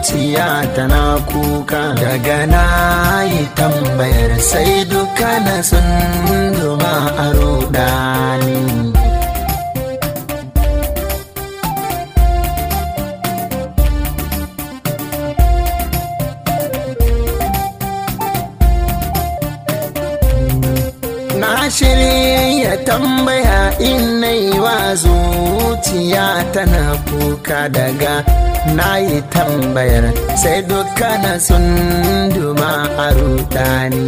zuciya tana kuka daga na yi tambayar sai duka na sun duma a rudani na shirya tambaya in yi wa zuciya tana kuka daga na yi tambayar sai dukkanin sun duma a rudani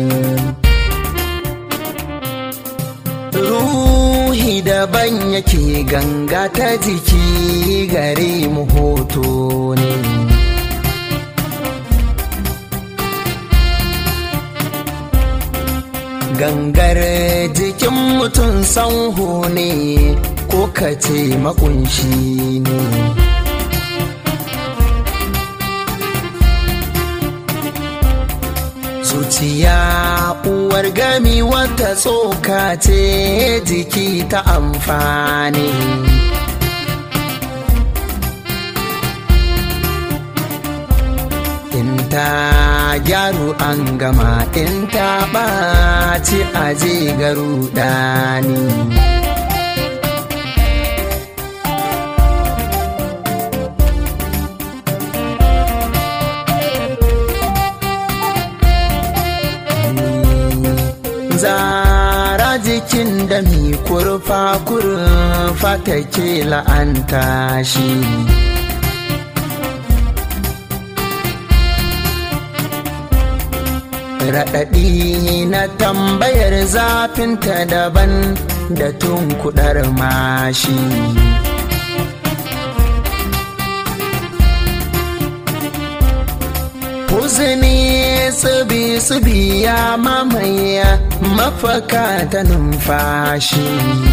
ruhi daban yake ganga ta jiki gare mu hoto ne gangar jikin mutum sanho ne ko kace makunshi ne zuciya uwar gami wata tsoka ce jiki ta amfani in ta gyaru an gama in ta ɓaci aje garu ɗani zara jikin da mi kurfa kurfa take la'anta shi raɗaɗi na tambayar zafinta daban da tun kudar mashi Huzuni tsibi-tsibi ya mamaya mafaka ta numfashi.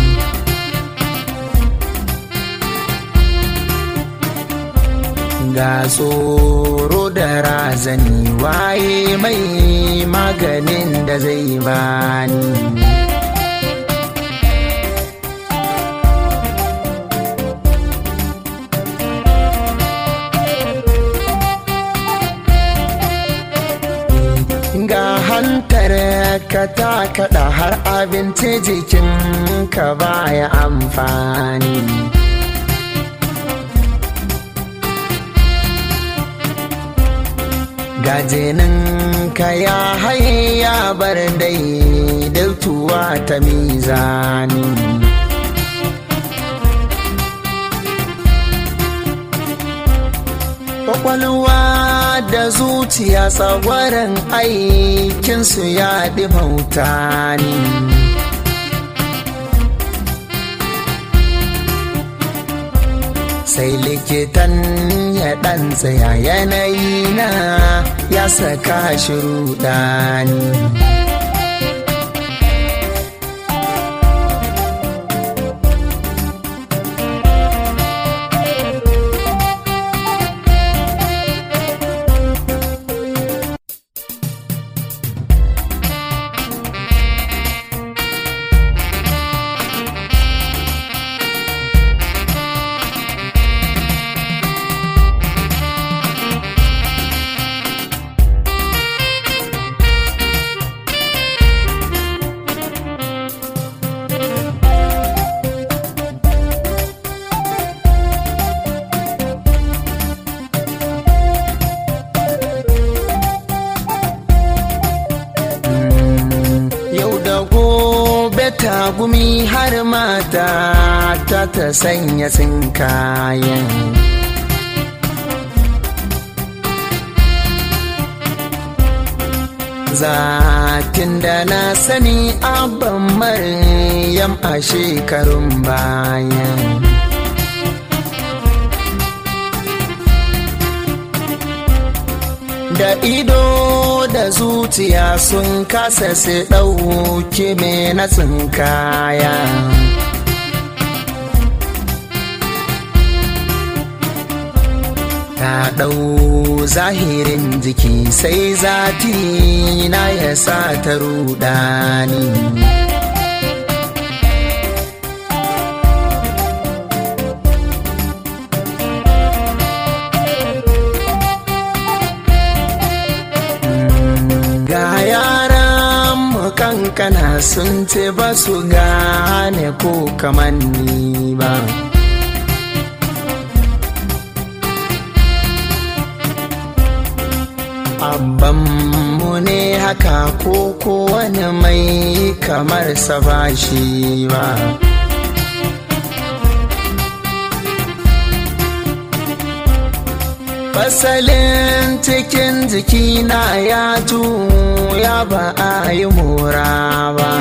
Ga tsoro da razani waye mai maganin da zai bani. ga hantar ka ta kaɗa har abinci jikin ka baya amfani gajinin ka ya haye ya bar dai dautuwa ta mizani kwakwalwa da zuciya tsagwaron aikinsu ya ɗimauta ni sai likitan ya ɗan tsaya yanayi na ya saka shi rudani tagumi har mata ta ta sanya kayan. Zatin da na sani abban maryam a shekarun bayan. da ido da zuciya sun kasa su ɗauki me na tsinkaya ta ɗau zahirin jiki sai zati na ya sa ta rudani kankana sun ce ba su gane ko kamanni ba mu ne haka ko kowane mai kamar sa ba shi ba fasalin cikin jikina ya ya ba a yi mura ba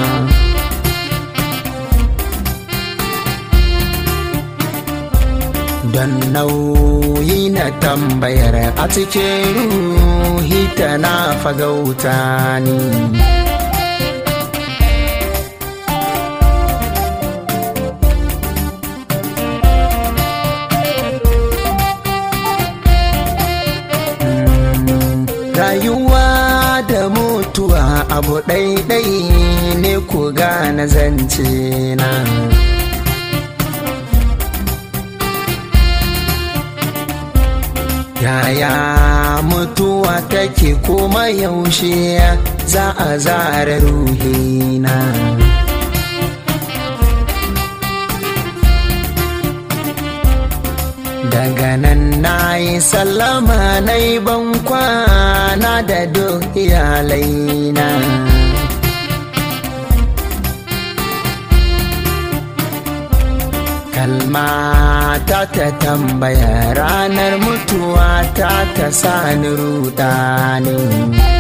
don nauyi na tambayar a cikin ruhi tana fagauta ni rayuwa da mutuwa abu ɗaiɗai ne ku gane zance na yaya mutuwa take kuma yaushe za a zara ruhina daga nan na yi sallama na yi ban kwana da duk iyalaina kalma ta ta tambaya ranar mutuwa ta ta sani rudani